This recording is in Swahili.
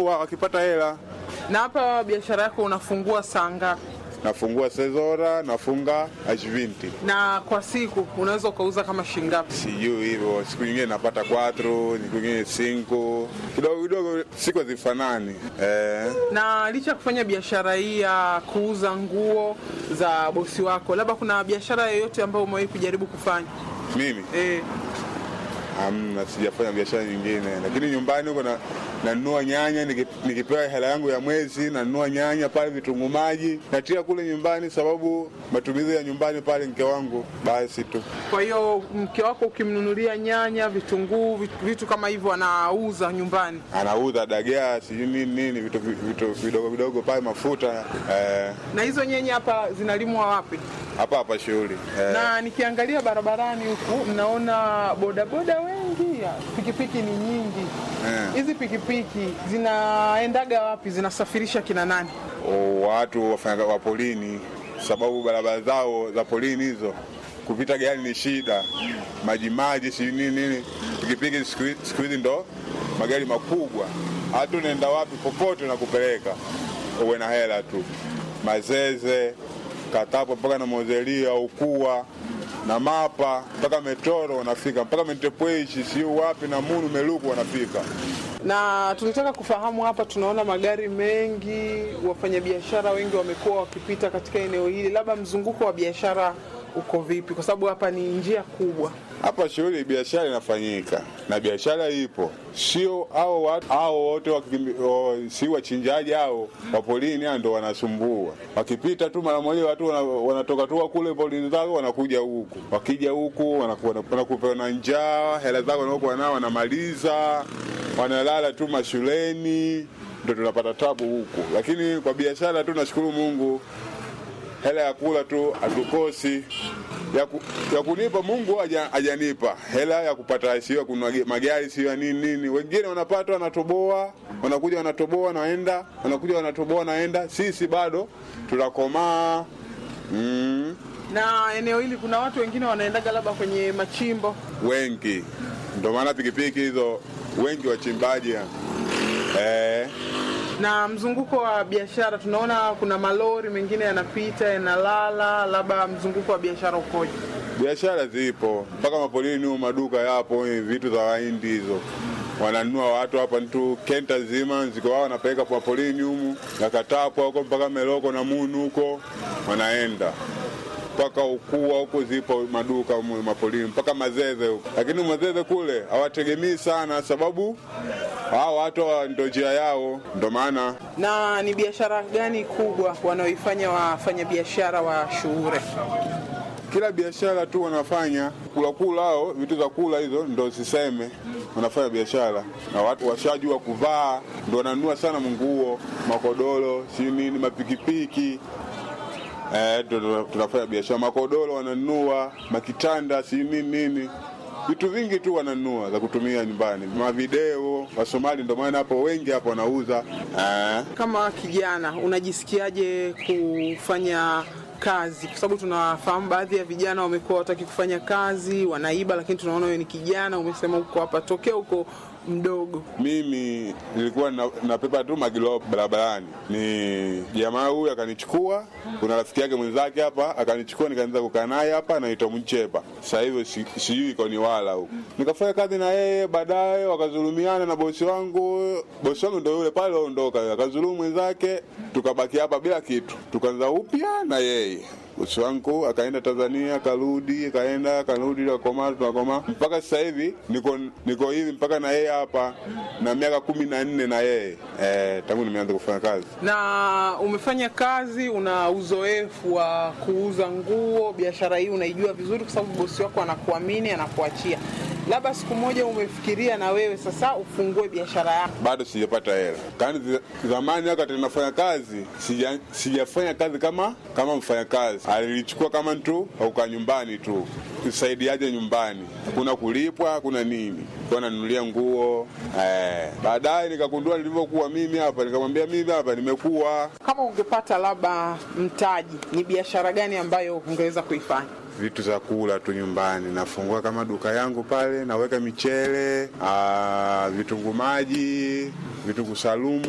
wakipata hela. Na hapa biashara yako unafungua saa ngapi? Nafungua sezora, nafunga ashvinti, Na kwa siku unaweza ukauza kama shilingi ngapi? sijui hivyo. Siku nyingine napata kwatro, siku nyingine cinco, kidogo kidogo, siku hazifanani eh. Na licha ya kufanya biashara hii ya kuuza nguo za bosi wako, labda kuna biashara yoyote ambayo umewahi kujaribu kufanya? Mimi Eh, Hamna, sijafanya biashara nyingine, lakini nyumbani huko na nanunua nyanya niki- nikipewa hela yangu ya mwezi, nanunua nyanya pale, vitunguu maji natia kule nyumbani, sababu matumizi ya nyumbani pale mke wangu, basi tu. kwa hiyo mke wako ukimnunulia nyanya, vitunguu, vitu, vitu kama hivyo anauza nyumbani. Anauza dagaa sijui nini nini, vitu vitu vidogo vidogo pale, mafuta eh, Na hizo nyanya hapa zinalimwa wapi? hapa hapa shughuli eh, Na nikiangalia barabarani huku mnaona bodaboda wengi, ya, pikipiki ni nyingi. Eh. Hizi pikipiki zinaendaga wapi? Zinasafirisha kina nani? o- watu wafanya wa polini, sababu barabara zao za polini hizo kupita gari ni shida, maji maji sijui nini nini. Pikipiki siku hi- siku hizi ndo magari makubwa, hata unaenda wapi popote nakupeleka, uwe na hela tu. Mazeze Katapo mpaka na Mozelia Ukua na Mapa mpaka Metoro wanafika mpaka Mentepweshi siu wapi na Munu Meluku wanafika. Na tulitaka kufahamu hapa, tunaona magari mengi, wafanyabiashara wengi wamekuwa wakipita katika eneo hili, labda mzunguko wa biashara uko vipi? Kwa sababu hapa ni njia kubwa. Hapa shughuli biashara inafanyika na biashara ipo, sio hao watu hao wote wakimbi- o, si wachinjaji hao wa polini hao ndo wanasumbua. Wakipita tu mara moja watu wana- wanatoka tu kule polini zao wanakuja huku, wakija huku wanakuwa wanakupewa na njaa, hela zao wanaokuwa nao wanamaliza, wanalala tu mashuleni, ndo tunapata tabu huku, lakini kwa biashara tu nashukuru Mungu hela ya kula tu hatukosi ya, ku, ya kunipa Mungu haja- hajanipa hela ya kupata, sio ya kununua ge- magari, sio ya nini nini. Wengine wanapata wanatoboa, wanakuja wanatoboa naenda, wanakuja wanatoboa naenda. Sisi bado tunakomaa mm, Na eneo hili kuna watu wengine wanaendaga labda kwenye machimbo. wengi, ndio maana pikipiki hizo wengi wachimbaji eh, Na mzunguko wa biashara tunaona kuna malori mengine yanapita yanalala, labda mzunguko wa biashara ukoje? biashara zipo mpaka mapolini huko, maduka yapo, eh, vitu za wahindi hizo wananunua watu hapa tu, kenta zima ziko wao wanapeleka kwa polini humu nakatapwa huko mpaka Meloko na Munu huko wanaenda mpaka Ukua huko zipo maduka humu mapolini mpaka Mazeze huko, lakini Mazeze kule hawategemei sana, sababu hao watu hawa ndo njia yao, ndo maana Na ni biashara gani kubwa wanaoifanya wafanyabiashara wa Shuure? kila biashara tu wanafanya kula kula, hao vitu za kula hizo ndo siseme, wanafanya biashara na watu washajua kuvaa, ndo wananunua sana nguo, makodoro, si nini, mapikipiki eh, ndo ndo tunafanya biashara. Makodoro wananunua, makitanda, si nini nini, vitu vingi tu wananunua za kutumia nyumbani, mavideo. Wasomali ndo maana hapo wengi hapo wanauza eh. Kama kijana unajisikiaje kufanya kazi? Kwa sababu tunafahamu baadhi ya vijana wamekuwa wataki kufanya kazi, wanaiba, lakini tunaona wewe ni kijana, umesema uko hapa tokea uko mdogo. Mimi nilikuwa na- napepa tu magilo barabarani, ni jamaa huyu akanichukua, kuna rafiki yake mwenzake hapa akanichukua, nikaanza kukaa naye hapa, anaitwa Mchepa. Sasa hivi si- sijui iko ni wala huko, nikafanya kazi na yeye, baadaye wakazulumiana na bosi wangu. Bosi wangu ndo yule pale ondoka, akazulumu mwenzake, tukabaki hapa bila kitu, tukaanza upya na yeye bosi wangu akaenda Tanzania, akarudi, akaenda akarudi, akakoma, tunakoma mpaka sasa hivi niko niko hivi mpaka na yeye hapa na miaka kumi na nne na yeye eh, tangu nimeanza kufanya kazi. Na umefanya kazi, una uzoefu wa kuuza nguo, biashara hii unaijua vizuri, kwa sababu bosi wako anakuamini, anakuachia. Labda siku moja umefikiria na wewe sasa ufungue biashara yako. Bado sijapata hela. Kani zi- zamani wakati nafanya kazi sija, sijafanya kazi kama kama mfanyakazi, alilichukua kama tu auka nyumbani tu kusaidiaje nyumbani, hakuna kulipwa, hakuna nini, kwa nanunulia nguo eh. Baadaye nikagundua nilivyokuwa mimi hapa, nikamwambia mimi hapa nimekuwa Kama ungepata labda mtaji, ni biashara gani ambayo ungeweza kuifanya? vitu za kula tu nyumbani. Nafungua kama duka yangu pale, naweka michele, ah, vitunguu maji, vitunguu salumu